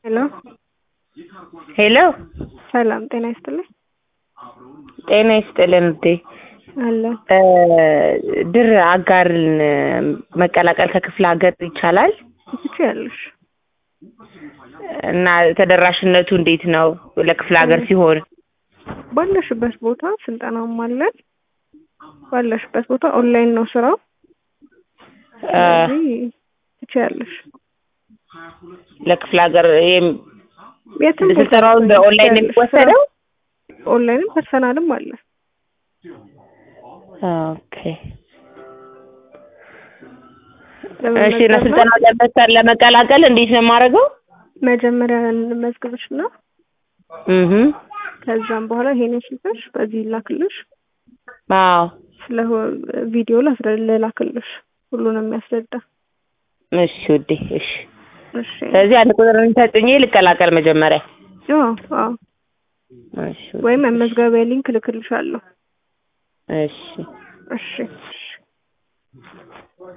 ሄሎ ሄሎ ሰላም ጤና ይስጥልኝ። ጤና ይስጥልን ውዴ። አለ ድር አጋርን መቀላቀል ከክፍለ ሀገር ይቻላል? ትችያለሽ። እና ተደራሽነቱ እንዴት ነው ለክፍለ ሀገር ሲሆን? ባለሽበት ቦታ ስልጠናም አለን። ባለሽበት ቦታ ኦንላይን ነው ስራው። ስለዚህ ትችያለሽ። ለክፍለ ሀገር ይሄም- የትም ቦታ ስልጠናውን በኦንላይን ነው የሚወሰደው? ኦንላይንም ፐርሰናልም አለ። ኦኬ እሺ። እና ስልጠናው ለመሰር ለመቀላቀል እንዴት ነው የማደርገው? መጀመሪያ እንመዝግብሽ እና እህ ከዛም በኋላ ይሄን ስልክሽ በዚህ ይላክልሽ። አዎ ስለ ቪዲዮ ላስረ ልላክልሽ ሁሉንም የሚያስረዳ እሺ ውዴ እሺ። እሺ ስለዚህ አንድ ቁጥር ተጭኜ ልቀላቀል መጀመሪያ። አዎ አዎ እሺ ውዴ፣ ወይም መመዝገቢያ ሊንክ ልክልሻለሁ። እሺ እሺ እሺ